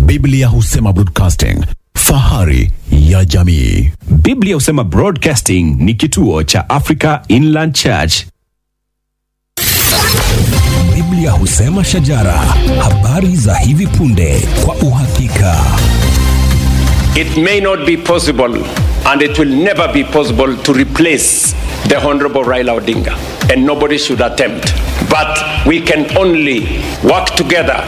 Biblia husema broadcasting, fahari ya jamii. Biblia husema Broadcasting ni kituo cha Africa Inland Church. Biblia husema shajara, habari za hivi punde kwa uhakika. It may not be possible and it will never be possible to replace the Honorable Raila Odinga, and nobody should attempt. But we can only work together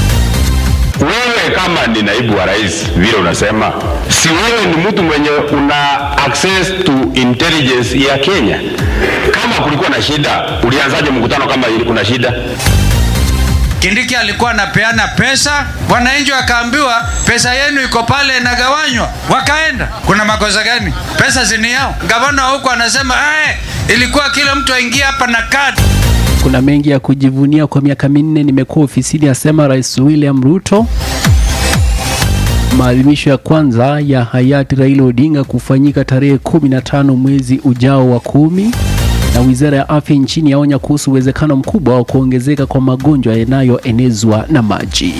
Wewe kama ni naibu wa rais vile unasema, si wewe ni mtu mwenye una access to intelligence ya Kenya? Kama kulikuwa na shida, ulianzaje mkutano kama ili kuna shida? Kindiki alikuwa anapeana pesa, wananchi wakaambiwa pesa yenu iko pale inagawanywa, wakaenda. Kuna makosa gani? Pesa zini yao. Gavana huko anasema eh, ilikuwa kila mtu aingie hapa na kadi. Kuna mengi ya kujivunia. Kwa miaka minne nimekuwa ofisini, asema Rais William Ruto. Maadhimisho ya kwanza ya hayati Raila Odinga kufanyika tarehe 15 mwezi ujao wa kumi, na wizara ya afya nchini yaonya kuhusu uwezekano mkubwa wa kuongezeka kwa magonjwa yanayoenezwa na maji.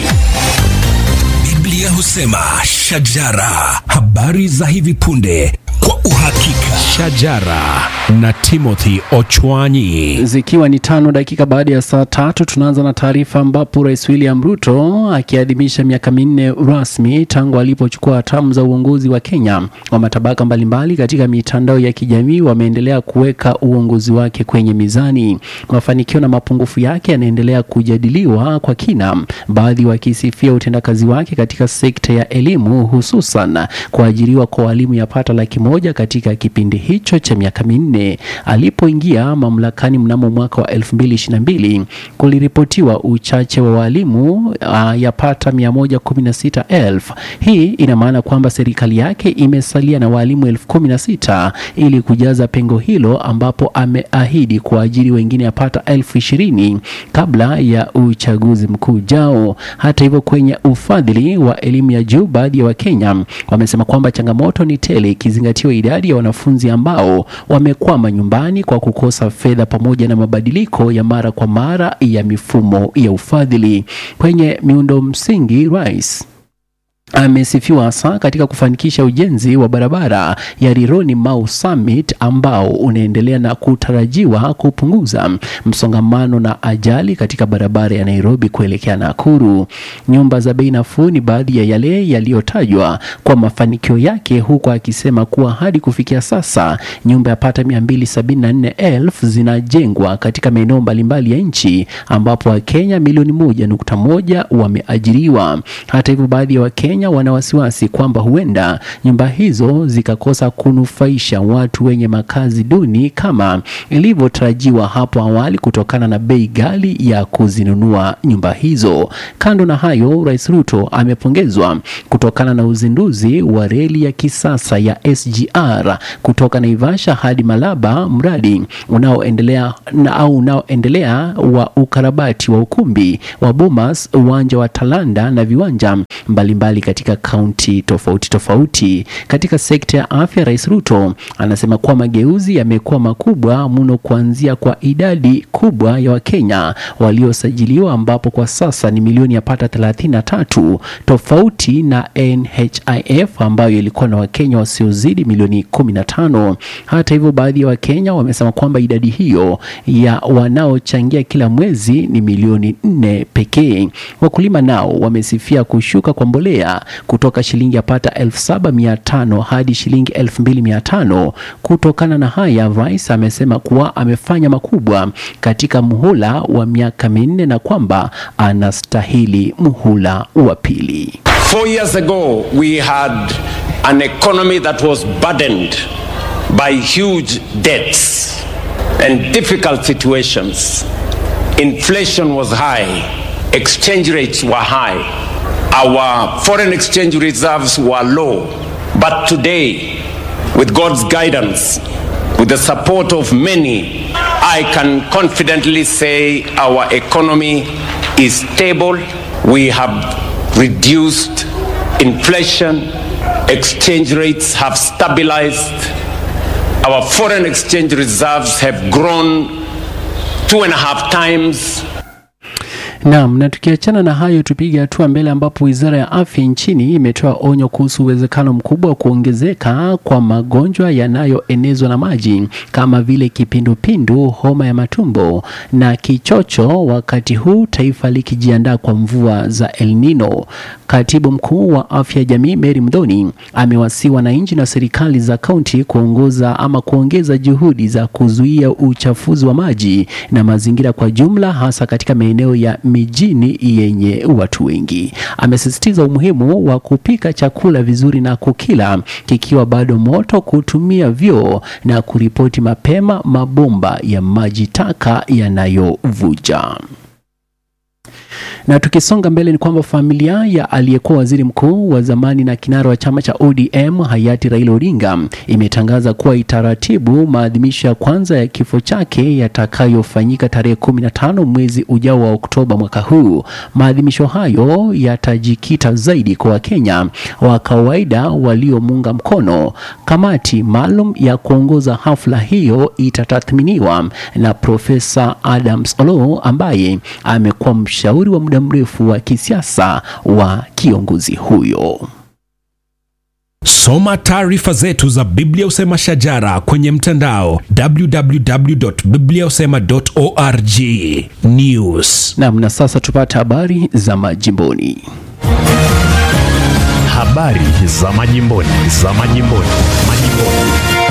Biblia husema shajara, habari za hivi punde kwa uhakika. Shajara na Timothy Ochwanyi. Zikiwa ni tano dakika baada ya saa tatu, tunaanza na taarifa ambapo Rais William Ruto akiadhimisha miaka minne rasmi tangu alipochukua hatamu za uongozi wa Kenya, wa matabaka mbalimbali katika mitandao ya kijamii wameendelea kuweka uongozi wake kwenye mizani. Mafanikio na mapungufu yake yanaendelea kujadiliwa kwa kina, baadhi wakisifia utendakazi wake katika sekta ya elimu, hususan kuajiriwa kwa walimu yapata laki moja katika kipindi hicho cha miaka minne. Alipoingia mamlakani mnamo mwaka wa 2022 kuliripotiwa uchache wa walimu uh, yapata 116,000. Hii ina maana kwamba serikali yake imesalia na walimu elfu kumi na sita ili kujaza pengo hilo, ambapo ameahidi kuajiri wengine yapata elfu ishirini kabla ya uchaguzi mkuu ujao. Hata hivyo, kwenye ufadhili wa elimu ya juu, baadhi ya Wakenya wamesema kwamba changamoto ni tele ikizingatiwa idadi ya wanafunzi ambao wamekwama nyumbani kwa kukosa fedha pamoja na mabadiliko ya mara kwa mara ya mifumo ya ufadhili kwenye miundo msingi. Rais amesifiwa hasa katika kufanikisha ujenzi wa barabara ya Rironi Mau Summit ambao unaendelea na kutarajiwa kupunguza msongamano na ajali katika barabara ya Nairobi kuelekea Nakuru. Nyumba za bei nafuu ni baadhi ya yale yaliyotajwa kwa mafanikio yake, huku akisema kuwa hadi kufikia sasa nyumba yapata 274,000 zinajengwa katika maeneo mbalimbali ya nchi ambapo Wakenya milioni moja nukta moja wameajiriwa. Hata hivyo, baadhi ya Wakenya wana wasiwasi kwamba huenda nyumba hizo zikakosa kunufaisha watu wenye makazi duni kama ilivyotarajiwa hapo awali kutokana na bei ghali ya kuzinunua nyumba hizo. Kando na hayo, Rais Ruto amepongezwa kutokana na uzinduzi wa reli ya kisasa ya SGR kutoka Naivasha hadi Malaba, mradi unaoendelea na au unaoendelea wa ukarabati wa ukumbi wa Bomas, uwanja wa Talanda na viwanja mbalimbali mbali katika kaunti tofauti tofauti. Katika sekta ya afya, Rais Ruto anasema kuwa mageuzi yamekuwa makubwa mno, kuanzia kwa idadi kubwa ya Wakenya waliosajiliwa ambapo kwa sasa ni milioni yapata 33 tofauti na NHIF ambayo ilikuwa na Wakenya wasiozidi milioni 15. Hata hivyo, baadhi ya Wakenya wamesema kwamba idadi hiyo ya wanaochangia kila mwezi ni milioni 4 pekee. Wakulima nao wamesifia kushuka kwa mbolea kutoka shilingi yapata 7500 hadi shilingi 2500. Kutokana na haya, Rais amesema kuwa amefanya makubwa katika muhula wa miaka minne na kwamba anastahili muhula wa pili. Four years ago, we had an economy that was burdened by huge debts and difficult situations. Inflation was high, exchange rates were high, our foreign exchange reserves were low. But today, with God's guidance, with the support of many, I can confidently say our economy is stable. We have reduced inflation, exchange rates have stabilized, our foreign exchange reserves have grown two and a half times Naam, na tukiachana na hayo, tupige hatua mbele ambapo wizara ya afya nchini imetoa onyo kuhusu uwezekano mkubwa wa kuongezeka kwa magonjwa yanayoenezwa na maji kama vile kipindupindu, homa ya matumbo na kichocho, wakati huu taifa likijiandaa kwa mvua za El Nino. Katibu mkuu wa afya ya jamii Mary Mdhoni amewasihi wananchi na serikali za kaunti kuongoza ama kuongeza juhudi za kuzuia uchafuzi wa maji na mazingira kwa jumla, hasa katika maeneo ya mijini yenye watu wengi. Amesisitiza umuhimu wa kupika chakula vizuri na kukila kikiwa bado moto, kutumia vyoo na kuripoti mapema mabomba ya maji taka yanayovuja. Na tukisonga mbele ni kwamba familia ya aliyekuwa waziri mkuu wa zamani na kinara wa chama cha ODM hayati Raila Odinga imetangaza kuwa itaratibu maadhimisho ya kwanza ya kifo chake yatakayofanyika tarehe 15 mwezi ujao wa Oktoba mwaka huu. Maadhimisho hayo yatajikita zaidi kwa Wakenya wa kawaida waliomuunga mkono. Kamati maalum ya kuongoza hafla hiyo itatathminiwa na Profesa Adams Oloo ambaye amekuwa mshauri wa muda mrefu wa kisiasa wa kiongozi huyo. Soma taarifa zetu za Biblia Usema Shajara kwenye mtandao www.bibliausema.org. News. Naam, na sasa tupate habari za majimboni. Habari za majimboni, za majimboni, majimboni.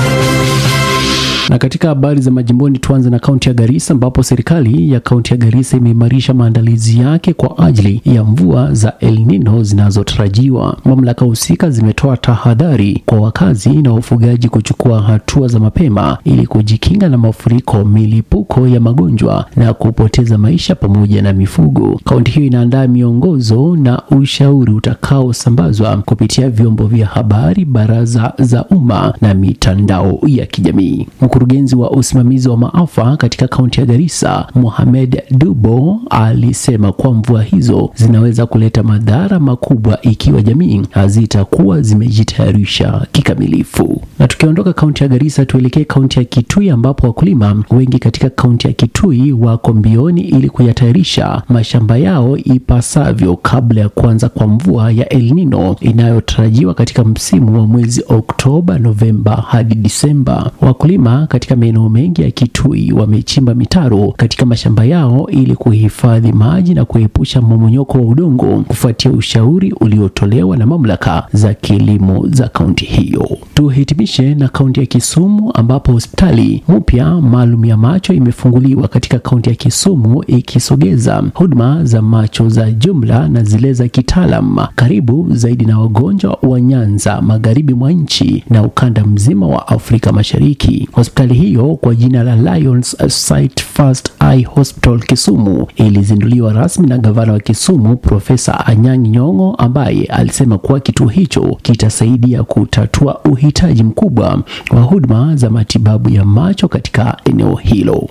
Na katika habari za majimboni tuanze na kaunti ya Garissa ambapo serikali ya kaunti ya Garissa imeimarisha maandalizi yake kwa ajili ya mvua za El Nino zinazotarajiwa. Mamlaka husika zimetoa tahadhari kwa wakazi na wafugaji kuchukua hatua za mapema ili kujikinga na mafuriko, milipuko ya magonjwa na kupoteza maisha pamoja na mifugo. Kaunti hiyo inaandaa miongozo na ushauri utakaosambazwa kupitia vyombo vya habari, baraza za umma na mitandao ya kijamii. Mkurugenzi wa usimamizi wa maafa katika kaunti ya Garissa, Mohamed Dubo, alisema kuwa mvua hizo zinaweza kuleta madhara makubwa ikiwa jamii hazitakuwa zimejitayarisha kikamilifu. Na tukiondoka kaunti ya Garissa, tuelekee kaunti ya Kitui ambapo wakulima wengi katika kaunti ya Kitui wako mbioni ili kuyatayarisha mashamba yao ipasavyo kabla ya kuanza kwa mvua ya El Nino inayotarajiwa katika msimu wa mwezi Oktoba, Novemba hadi Disemba. Wakulima katika maeneo mengi ya Kitui wamechimba mitaro katika mashamba yao ili kuhifadhi maji na kuepusha mmomonyoko wa udongo kufuatia ushauri uliotolewa na mamlaka za kilimo za kaunti hiyo. Tuhitimishe na kaunti ya Kisumu ambapo hospitali mpya maalum ya macho imefunguliwa katika kaunti ya Kisumu ikisogeza huduma za macho za jumla na zile za kitaalam karibu zaidi na wagonjwa wa Nyanza, magharibi mwa nchi na ukanda mzima wa Afrika Mashariki. Hospitali hiyo kwa jina la Lions Sight First Eye Hospital Kisumu ilizinduliwa rasmi na gavana wa Kisumu Profesa Anyang' Nyong'o ambaye alisema kuwa kituo hicho kitasaidia kutatua uhitaji mkubwa wa huduma za matibabu ya macho katika eneo hilo.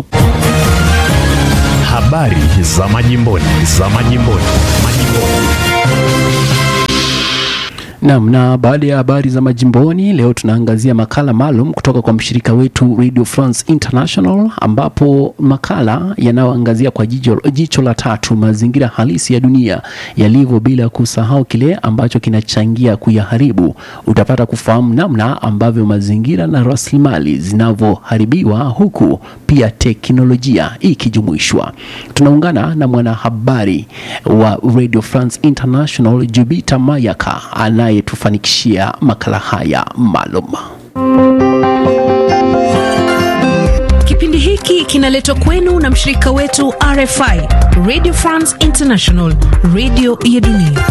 Habari za majimboni, za majimboni, majimboni. Naam, na baada ya habari za majimboni, leo tunaangazia makala maalum kutoka kwa mshirika wetu Radio France International, ambapo makala yanayoangazia kwa jicho, jicho la tatu mazingira halisi ya dunia yalivyo, bila kusahau kile ambacho kinachangia kuyaharibu. Utapata kufahamu namna ambavyo mazingira na rasilimali zinavyoharibiwa, huku pia teknolojia ikijumuishwa. Tunaungana na mwanahabari wa Radio France International Jubita Mayaka anayetufanikishia makala haya maalum. Kipindi hiki kinaletwa kwenu na mshirika wetu RFI, Radio France International, radio ya dunia.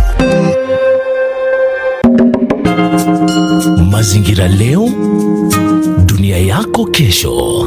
Mazingira leo, dunia yako kesho.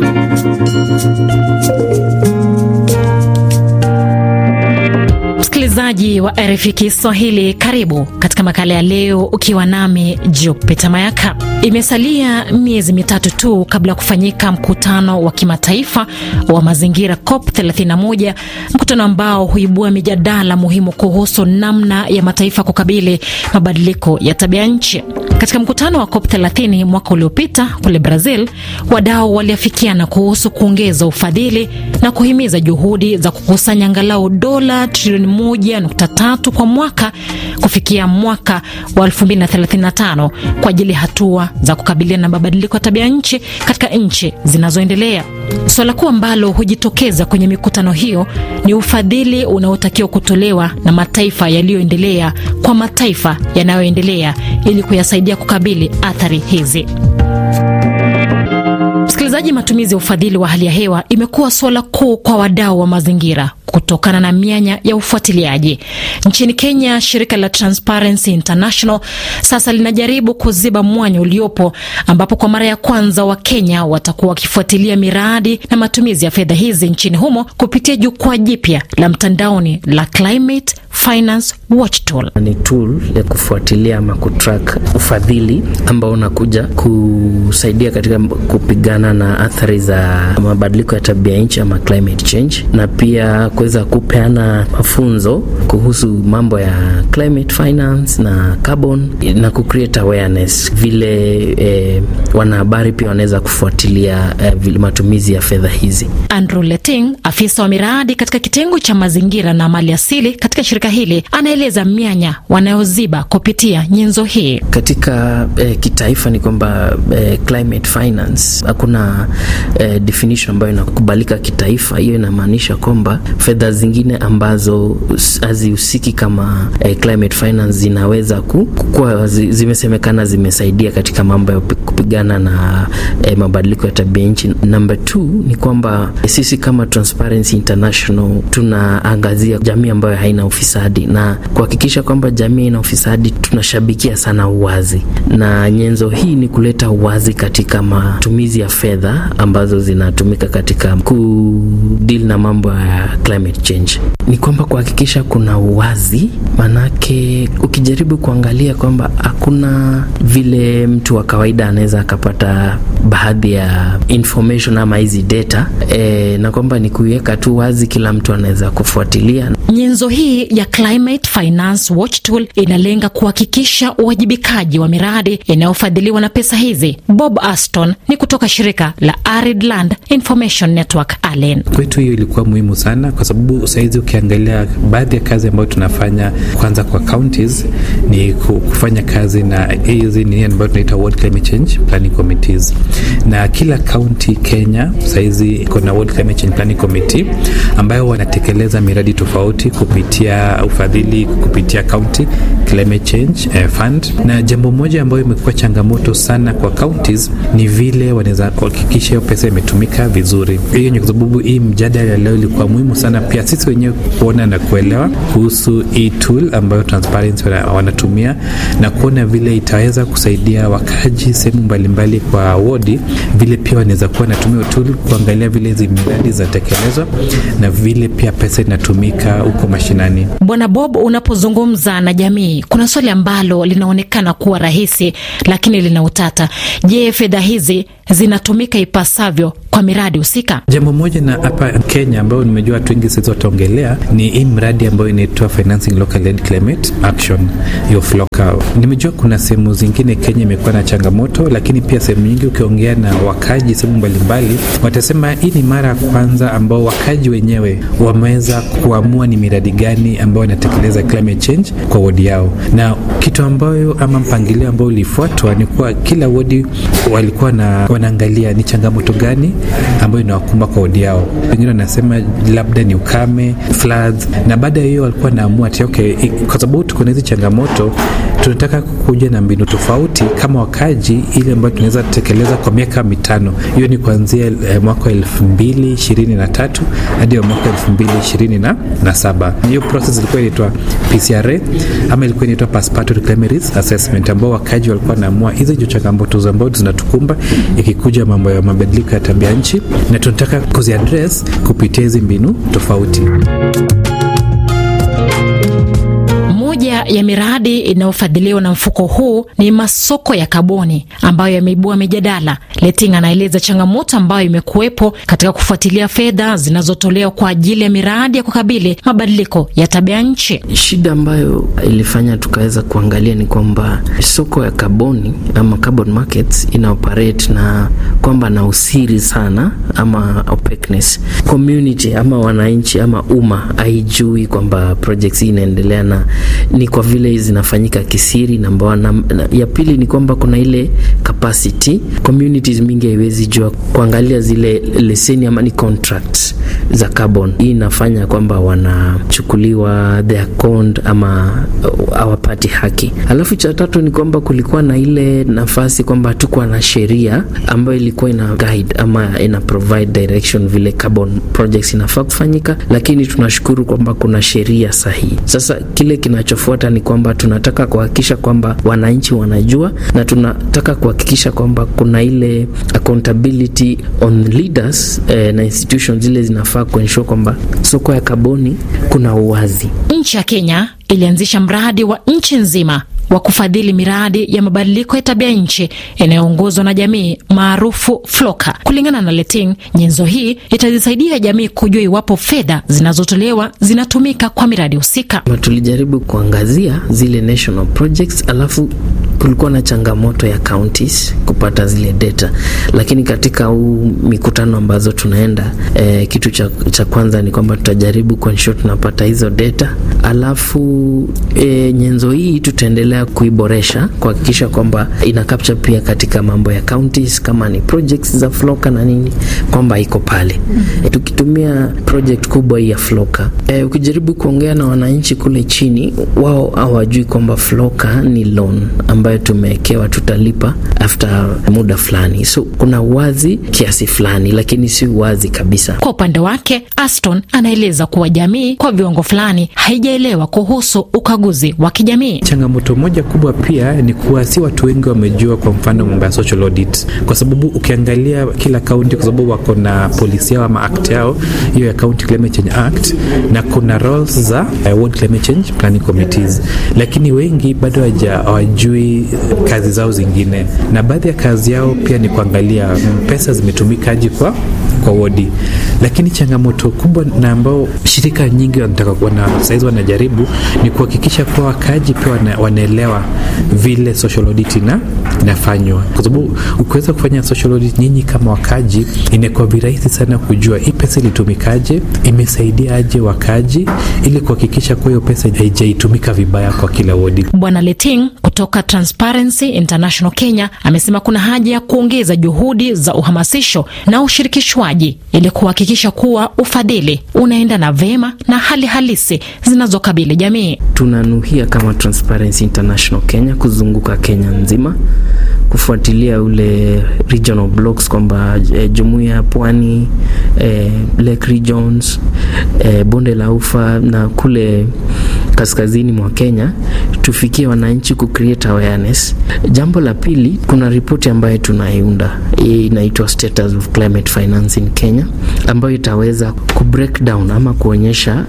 Msikilizaji wa RFI Kiswahili, karibu katika makala ya leo, ukiwa nami Jupita Mayaka. Imesalia miezi mitatu tu kabla ya kufanyika mkutano wa kimataifa wa mazingira COP 31, mkutano ambao huibua mijadala muhimu kuhusu namna ya mataifa kukabili mabadiliko ya tabia nchi. Katika mkutano wa COP 30 mwaka uliopita kule Brazil, wadau waliafikiana kuhusu kuongeza ufadhili na kuhimiza juhudi za kukusanya angalau dola trilioni 1.3 kwa mwaka kufikia mwaka wa 2035 kwa ajili ya hatua za kukabiliana na mabadiliko ya tabia nchi katika nchi zinazoendelea. Suala kuu ambalo hujitokeza kwenye mikutano hiyo ni ufadhili unaotakiwa kutolewa na mataifa yaliyoendelea kwa mataifa yanayoendelea ili kuyasaidia kukabili athari hizi. Msikilizaji, matumizi ya ufadhili wa hali ya hewa imekuwa suala kuu kwa wadau wa mazingira kutokana na mianya ya ufuatiliaji. Nchini Kenya, shirika la Transparency International sasa linajaribu kuziba mwanya uliopo, ambapo kwa mara ya kwanza Wakenya watakuwa wakifuatilia miradi na matumizi ya fedha hizi nchini humo kupitia jukwaa jipya la mtandaoni la Climate Finance Watch Tool. Ni tool ya kufuatilia ama kutrack ufadhili ambao unakuja kusaidia katika kupigana na athari za mabadiliko ya tabia nchi ama climate change, na pia kuweza kupeana mafunzo kuhusu mambo ya climate finance na carbon na kucreate awareness vile eh, wanahabari pia wanaweza kufuatilia eh, vile matumizi ya fedha hizi. Andrew Leting, afisa wa miradi katika kitengo cha mazingira na mali asili katika shirika hili, anaeleza mianya wanayoziba kupitia nyenzo hii. Katika eh, kitaifa ni kwamba eh, climate finance hakuna eh, definition ambayo inakubalika kitaifa. Hiyo inamaanisha kwamba fedha zingine ambazo hazihusiki kama eh, climate finance zinaweza kuwa zimesemekana zimesaidia katika mambo ya kupigana na eh, mabadiliko ya tabia nchi. Number two ni kwamba eh, sisi kama Transparency International tunaangazia jamii ambayo haina ufisadi na kuhakikisha kwamba jamii haina ufisadi. Tunashabikia sana uwazi, na nyenzo hii ni kuleta uwazi katika matumizi ya fedha ambazo zinatumika katika kudeal na mambo ya climate change. Ni kwamba kuhakikisha kuna uwazi, manake ukijaribu kuangalia kwamba hakuna vile mtu wa kawaida anaweza akapata baadhi ya information ama hizi data e, na kwamba ni kuiweka tu wazi, kila mtu anaweza kufuatilia. Nyenzo hii ya Climate Finance Watch Tool inalenga kuhakikisha uwajibikaji wa miradi inayofadhiliwa na pesa hizi. Bob Aston ni kutoka shirika la Arid Land Information Network ALEN. Kwetu hiyo ilikuwa muhimu sana, kwa sababu sahizi ukiangalia baadhi ya kazi ambayo tunafanya kwanza kwa counties ni kufanya kazi na hizi nini ambayo tunaita World Climate Change Planning Committees, na kila county Kenya sahizi iko na World Climate Change Planning Committee ambayo wanatekeleza miradi tofauti kupitia ufadhili kupitia county climate change eh, fund. Na jambo moja ambayo imekuwa changamoto sana kwa counties ni vile wanaweza kuhakikisha hiyo pesa imetumika vizuri. Hiyo ni kwa sababu hii mjadala leo ilikuwa muhimu sana pia sisi wenyewe kuona na kuelewa kuhusu hii tool ambayo Transparency wanatumia na kuona vile itaweza kusaidia wakaji sehemu mbalimbali kwa wodi, vile pia wanaweza kuwa natumia tool kuangalia vile hizi miradi zinatekelezwa na vile pia pesa inatumika huko mashinani. Bwana Bob, unapozungumza na jamii, kuna swali ambalo linaonekana kuwa rahisi lakini lina utata. Je, fedha hizi zinatumika ipasavyo kwa miradi husika? Jambo moja na hapa Kenya ambayo nimejua watu wengi sisi wataongelea ni hii mradi ambayo inaitwa Financing Local Led Climate Action, hiyo FLOCA. Nimejua kuna sehemu zingine Kenya imekuwa na changamoto, lakini pia sehemu nyingi ukiongea na wakaji sehemu mbalimbali watasema hii ni mara ya kwanza ambao wakaji wenyewe wameweza kuamua ni miradi gani ambayo inatekeleza climate change kwa wodi yao, na kitu ambayo ama mpangilio ambao ulifuatwa ni kuwa kila wodi walikuwa na wanaangalia ni changamoto gani ambayo inawakumba kwa wodi yao. Wengine wanasema labda ni ukame, floods, na baada ya hiyo walikuwa naamua ati okay, kwa sababu tuko na hizi changamoto, tunataka kuja na mbinu tofauti kama wakaji, ile ambayo tunaweza tekeleza kwa miaka mitano. Hiyo ni kuanzia eh, mwaka wa elfu mbili ishirini na tatu hadi mwaka elfu mbili ishirini na, na saba. Hiyo process ilikuwa inaitwa PCRA ama ilikuwa inaitwa Participatory Climate Risk Assessment, ambao wakaji walikuwa naamua hizi ndio changamoto ambazo zinatukumba ikikuja mambo ya mabadiliko ya tabia nchi, na tunataka kuziaddress kupitia hizi mbinu tofauti. Moja ya miradi inayofadhiliwa na mfuko huu ni masoko ya kaboni ambayo yameibua mijadala. Leting anaeleza changamoto ambayo imekuwepo katika kufuatilia fedha zinazotolewa kwa ajili ya miradi ya kukabili mabadiliko ya tabia nchi. Shida ambayo ilifanya tukaweza kuangalia ni kwamba soko ya kaboni ama carbon markets ina operate na kwamba na usiri sana ama opaqueness. Community ama wananchi ama umma haijui kwamba projects hii inaendelea, na ni kwa vile zinafanyika kisiri. Namba one. Na, ya pili ni kwamba kuna ile capacity, communities mingi haiwezi jua kuangalia zile leseni ama ni contracts za carbon. Hii inafanya kwamba wanachukuliwa their conned ama hawapati haki. Alafu cha tatu ni kwamba kulikuwa na ile nafasi kwamba hatukuwa na sheria ambayo ilikuwa ina guide ama ina provide direction vile carbon projects inafaa kufanyika, lakini tunashukuru kwamba kuna sheria sahihi. Sasa kile kinachofuata ni kwamba tunataka kuhakikisha kwamba wananchi wanajua, na tunataka kuhakikisha kwamba kuna ile accountability on leaders eh, na institutions zile zinafaa kuensure kwamba soko ya kaboni kuna uwazi. Nchi ya Kenya ilianzisha mradi wa nchi nzima wa kufadhili miradi ya mabadiliko ya tabia nchi inayoongozwa na jamii maarufu Floka. Kulingana na Leting, nyenzo hii itazisaidia jamii kujua iwapo fedha zinazotolewa zinatumika kwa miradi husika. Tulijaribu kuangazia zile national projects, alafu kulikuwa na changamoto ya counties kupata zile data, lakini katika huu mikutano ambazo tunaenda eh, kitu cha, cha kwanza ni kwamba tutajaribu kuensure tunapata hizo data, alafu eh, nyenzo hii tutaendelea kuiboresha kuhakikisha kwamba ina capture pia katika mambo ya counties, kama ni projects za Floka na nini, kwamba iko pale mm -hmm. E, tukitumia project kubwa hii ya Floka e, ukijaribu kuongea na wananchi kule chini, wao hawajui kwamba Floka ni loan ambayo tumewekewa tutalipa after muda fulani, so kuna uwazi kiasi fulani, lakini si uwazi kabisa. Kwa upande wake, Aston anaeleza kuwa jamii kwa viwango fulani haijaelewa kuhusu ukaguzi wa kijamii. Changamoto moja kubwa pia ni kuwa si watu wengi wamejua, kwa mfano mambo ya social audit, kwa sababu ukiangalia kila kaunti, kwa sababu wako na polisi yao ama act yao hiyo ya County Climate Change Act, na kuna roles za uh, Ward Climate Change Planning Committees, lakini wengi bado hawajui kazi zao zingine, na baadhi ya kazi yao pia ni kuangalia pesa zimetumikaje kwa kwa wodi. Lakini changamoto kubwa na ambao shirika nyingi wanataka wana saizi wanajaribu ni kuhakikisha kuwa wakaaji pia wana, wanaelewa vile social audit ina inafanywa, kwa sababu ukiweza kufanya social audit nyinyi kama wakaaji, inakuwa virahisi sana kujua hii pesa ilitumikaje, imesaidia aje wakaaji, ili kuhakikisha kuwa hiyo pesa haijaitumika vibaya kwa kila wodi. Bwana Leting kutoka Transparency International Kenya amesema kuna haja ya kuongeza juhudi za uhamasisho na ushirikishwaji ili kuhakikisha kuwa ufadhili unaendana vema na hali halisi zinazokabili jamii. Tunanuhia kama Transparency International Kenya kuzunguka Kenya nzima kufuatilia ule regional blocks kwamba e, jumuiya ya pwani e, Lake Regions e, bonde la ufa na kule kaskazini mwa Kenya tufikie wananchi ku create awareness. Jambo la pili, kuna ripoti ambayo tunaiunda inaitwa Status of Climate Finance in Kenya ambayo itaweza ku break down ama kuonyesha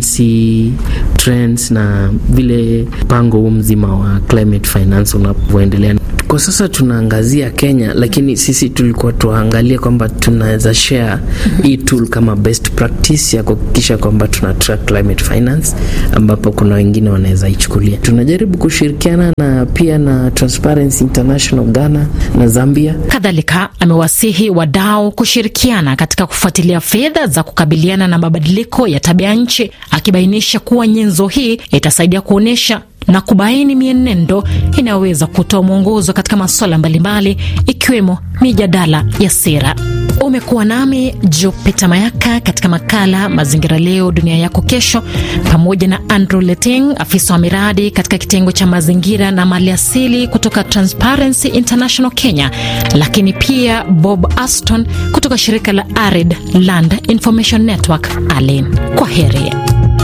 jinsi trends na vile mpango huu mzima wa climate finance unavyoendelea. Kwa sasa tunaangazia Kenya, lakini sisi tulikuwa tuangalia kwamba tunaweza share hii tool kama best practice ya kuhakikisha kwamba tuna track climate finance, ambapo kuna wengine wanaweza ichukulia. Tunajaribu kushirikiana na pia na Transparency International Ghana na Zambia. Kadhalika amewasihi wadau kushirikiana katika kufuatilia fedha za kukabiliana na mabadiliko ya tabia nchi, akibainisha kuwa nyenzo hii itasaidia kuonyesha na kubaini mienendo inayoweza kutoa mwongozo katika masuala mbalimbali ikiwemo mijadala ya sera. Umekuwa nami Jupita Mayaka katika makala Mazingira Leo Dunia Yako Kesho, pamoja na Andrew Leting, afisa wa miradi katika kitengo cha mazingira na maliasili kutoka Transparency International Kenya, lakini pia Bob Aston kutoka shirika la Arid Land Information Network ALIN. Kwa heri.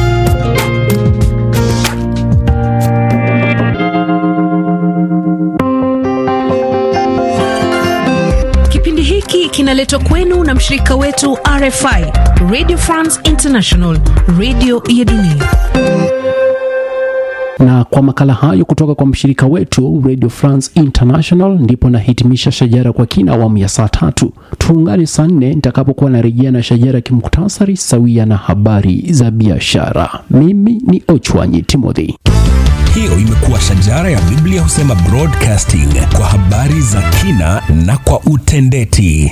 Kipindi hiki kinaletwa kwenu na mshirika wetu RFI, Radio France International, radio ya dunia. Na kwa makala hayo kutoka kwa mshirika wetu Radio France International, ndipo nahitimisha Shajara kwa kina awamu ya saa tatu. Tuungane saa nne nitakapokuwa narejea na Shajara kimuktasari sawia na habari za biashara. Mimi ni Ochwanyi Timothy. Hiyo imekuwa Shajara ya Biblia Husema Broadcasting kwa habari za kina na kwa utendeti.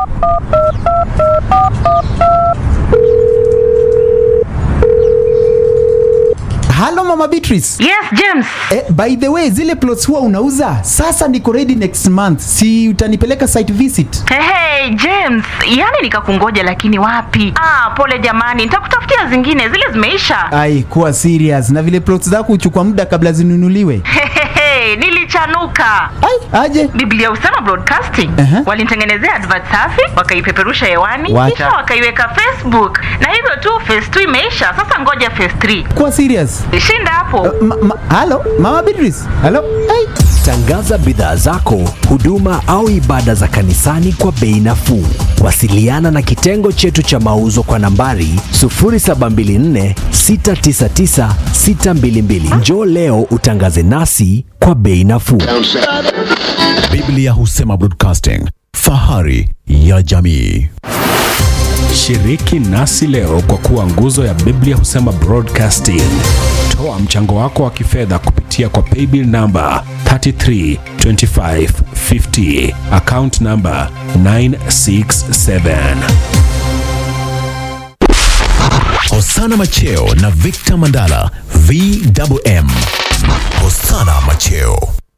Halo Mama Beatrice. Yes, James. Eh, by the way, zile plots huwa unauza? Sasa niko ready next month. Si utanipeleka site visit? Hey, hey, James, yani nikakungoja lakini wapi? Ah, pole jamani, nitakutafutia zingine, zile zimeisha. Ai, kuwa serious. Na vile plots zako huchukua muda kabla zinunuliwe. Hey, nilichanuka. Ai, aje. Biblia Husema Broadcasting Aha. walinitengenezea advert safi, wakaipeperusha hewani, Wacha. kisha wakaiweka Facebook, na hivyo tu phase 2 imeisha. Sasa ngoja phase 3. Kuwa serious. Shinda hapo. Ma, ma, halo Mama Beatrice. Halo. Ai. Tangaza bidhaa zako, huduma au ibada za kanisani kwa bei nafuu. Wasiliana na kitengo chetu cha mauzo kwa nambari 0724 699 622. Njoo leo utangaze nasi kwa bei nafuu. Biblia Husema Broadcasting, fahari ya jamii. Shiriki nasi leo kwa kuwa nguzo ya Biblia Husema Broadcasting. Toa mchango wako wa kifedha kupitia kwa paybill namba 332550 account namba 967. Hosana Macheo na Victor Mandala, VMM. Hosana Macheo.